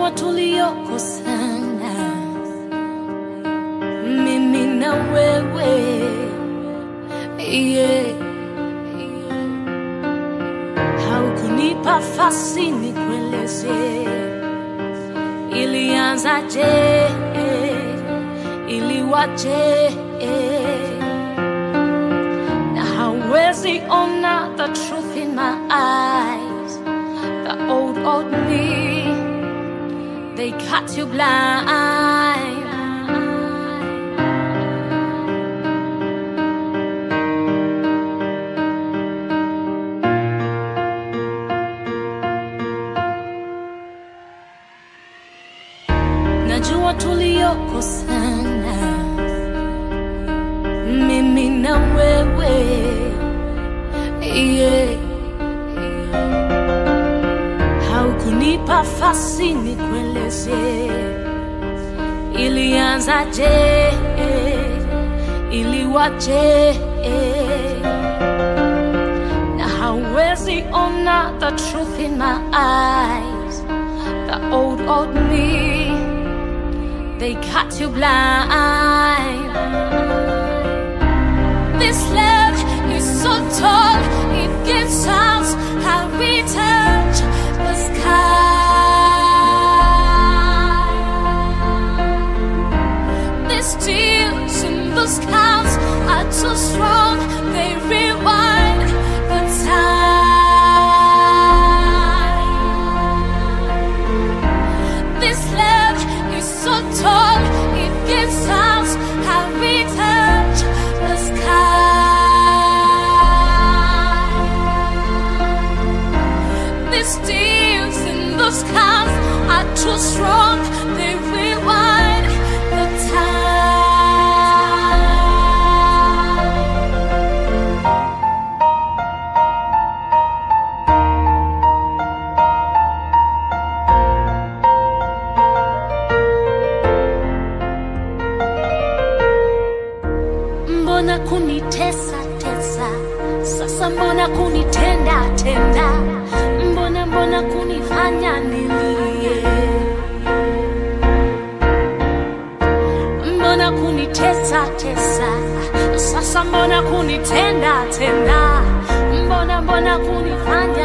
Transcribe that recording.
najua tuliyokosana mimi na wewe yeah. haukunipa fasi nikueleze ilianzaje iliwaje na hawezi ona the truth in my eyes the old old me they cut you blind najua tuliyokosana mimi na wewe yeah. haukunipa fasi nikueleze ilianzaje iliwaje na hawezi ona the truth in my eyes the old old me they cut you blind. This love is so tall, it gives out how we touch the sky. These tears in the skies are too strong, they rewind the time. This love is so tall, it gives out how we touch the sky. These tears in the skies are too strong, they rewind the time. mbona kunitesa tesa sasa mbona kunitenda tenda mbona mbona kunifanya nilie mbona kunitesa tesa sasa mbona kunitenda tenda mbona mbona kunifanya